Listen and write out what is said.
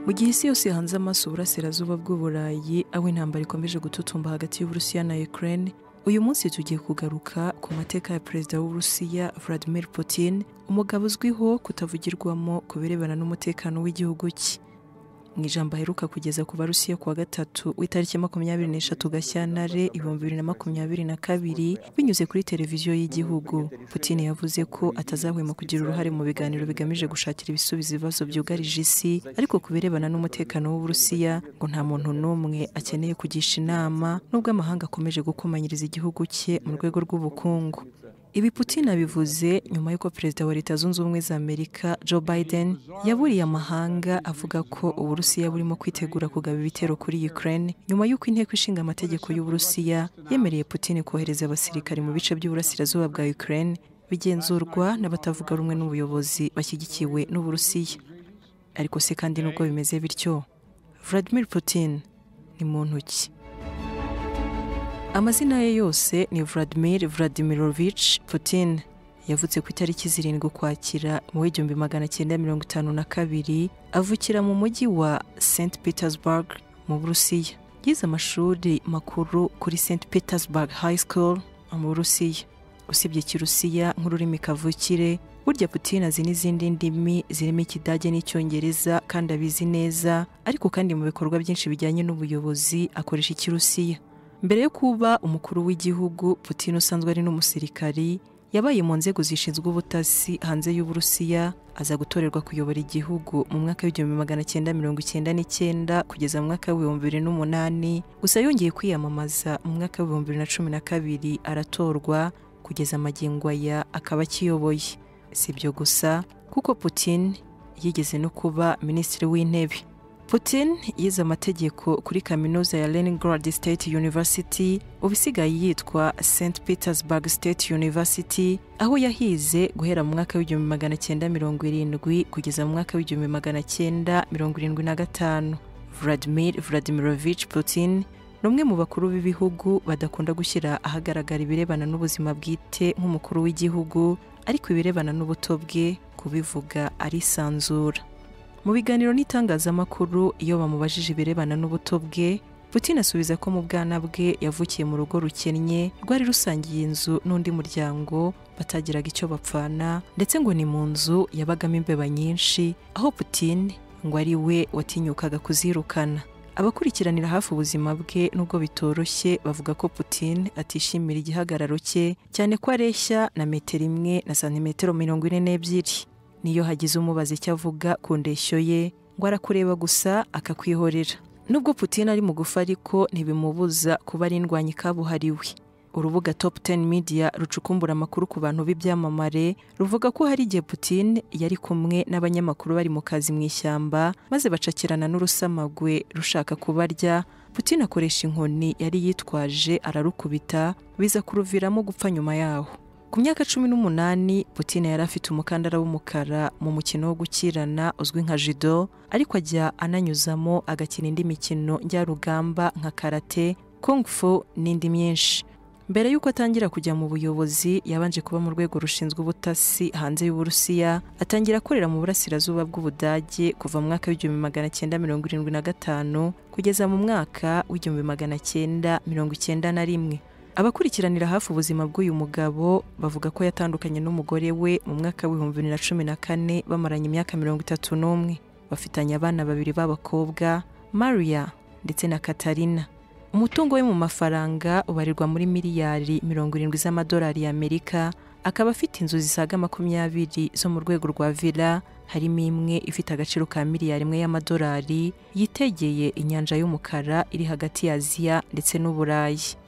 Mu gihe isi yose yahanze amaso uburasirazuba bw'uburayi aho intambara ikomeje gututumba hagati y'Uburusiya na Ukraine uyu munsi tugiye kugaruka ku mateka ya perezida w'Uburusiya Vladimir Putin umugabo uzwiho kutavugirwamo ku birebana n'umutekano w'igihugu cye mu ijambo aheruka kugeza ku barusiya kuwa gatatu w'itariki makumyabiri n'eshatu gashyantare ibihumbi bibiri na makumyabiri na kabiri binyuze kuri televiziyo y'igihugu putin yavuze ko atazahwema kugira uruhare mu biganiro bigamije gushakira ibisubizo ibibazo byugarije isi ariko ku birebana n'umutekano w'uburusiya ngo nta muntu n'umwe akeneye kugisha inama nubwo amahanga akomeje gukomanyiriza igihugu cye mu rwego rw'ubukungu ibi Putin abivuze nyuma y'uko perezida wa leta zunze ubumwe za Amerika Joe Biden yaburiye amahanga avuga ko Uburusiya burimo kwitegura kugaba ibitero kuri Ukraine nyuma y'uko inteko ishinga amategeko y'Uburusiya yemereye Putin kohereza abasirikari mu bice by'uburasirazuba bwa Ukraine bigenzurwa n'abatavuga rumwe n'ubuyobozi bashyigikiwe n'Uburusiya ariko se kandi nubwo bimeze bityo Vladimir Putin ni muntu ki amazina ye yose ni Vladimir Vladimirovich Putin yavutse ku itariki zirindwi ukwakira mu w'igihumbi magana cyenda mirongo itanu na kabiri avukira mu mujyi wa St Petersburg mu Burusiya yize amashuri makuru kuri St Petersburg High School mu Burusiya usibye Kirusiya nk'ururimi kavukire burya Putin azi n'izindi ndimi zirimo Ikidage n'Icyongereza kandi abizi neza ariko kandi mu bikorwa byinshi bijyanye n'ubuyobozi akoresha Ikirusiya mbere yo kuba umukuru w'igihugu Putin usanzwe ari n'umusirikari yabaye mu nzego zishinzwe ubutasi hanze y'Uburusiya aza gutorerwa kuyobora igihugu mu mwaka w'igihumbi magana cyenda mirongo icyenda n'icyenda kugeza mu mwaka w'ibihumbi bibiri n'umunani gusa yongeye kwiyamamaza mu mwaka w'ibihumbi bibiri na cumi na kabiri aratorwa kugeza amagingo aya akaba akiyoboye si ibyo gusa kuko Putin yigeze no kuba minisitiri w'intebe Putin yize amategeko kuri kaminuza ya Leningrad State University ubu isigaye yitwa St Petersburg State University aho yahize guhera mu mwaka w'igihumbi magana cyenda mirongo irindwi kugeza mu mwaka w'igihumbi magana cyenda mirongo irindwi na gatanu Vladimir Vladimirovich Putin ni umwe mu bakuru b'ibihugu badakunda gushyira ahagaragara ibirebana n'ubuzima bwite nk'umukuru w'igihugu ariko ibirebana n'ubuto bwe kubivuga arisanzura mu biganiro n'itangazamakuru iyo bamubajije ibirebana n'ubuto bwe Putin asubiza ko mu bwana bwe yavukiye mu rugo rukennye rwari rusangiye inzu n'undi muryango batagiraga icyo bapfana ndetse ngo ni mu nzu yabagamo imbeba nyinshi aho Putin ngo ari we watinyukaga kuzirukana abakurikiranira hafi ubuzima bwe n'ubwo bitoroshye bavuga ko Putin atishimira igihagararo cye cyane ko areshya na metero imwe na santimetero mirongo ine n'ebyiri niyo hagize umubaza icyo avuga ku ndeshyo ye ngo arakureba gusa akakwihorera nubwo Putin ari mu gufa ariko ntibimubuza kuba ari indwanyi kabuhariwe urubuga top 10 media rucukumbura amakuru ku bantu b'ibyamamare ruvuga ko hari igihe Putin yari kumwe n'abanyamakuru bari mu kazi mu ishyamba maze bacakirana n'urusamagwe rushaka kubarya Putin akoresha inkoni yari yitwaje ararukubita biza kuruviramo gupfa nyuma yaho ku myaka cumi n'umunani Putin yari afite umukandara w'umukara mu mukino wo gukirana uzwi nka judo ariko ajya ananyuzamo agakina indi mikino njyarugamba nka karate kung fu n'indi myinshi mbere y'uko atangira kujya mu buyobozi yabanje kuba mu rwego rushinzwe ubutasi hanze y'uburusiya atangira akorera mu burasirazuba bw'ubudage kuva mu mwaka w'igihumbi magana cyenda mirongo irindwi na gatanu kugeza mu mwaka w'igihumbi magana cyenda mirongo icyenda na rimwe abakurikiranira hafi ubuzima bw'uyu mugabo bavuga ko yatandukanye n'umugore we mu mwaka w'ibihumbi bibiri na cumi na kane bamaranye imyaka mirongo itatu n'umwe bafitanye abana babiri b'abakobwa maria ndetse na katarina umutungo we mu mafaranga ubarirwa muri miliyari mirongo irindwi z'amadolari y'amerika akaba afite inzu zisaga makumyabiri zo mu rwego rwa villa harimo imwe ifite agaciro ka miliyari imwe y'amadolari yitegeye inyanja y'umukara iri hagati ya aziya ndetse n'uburayi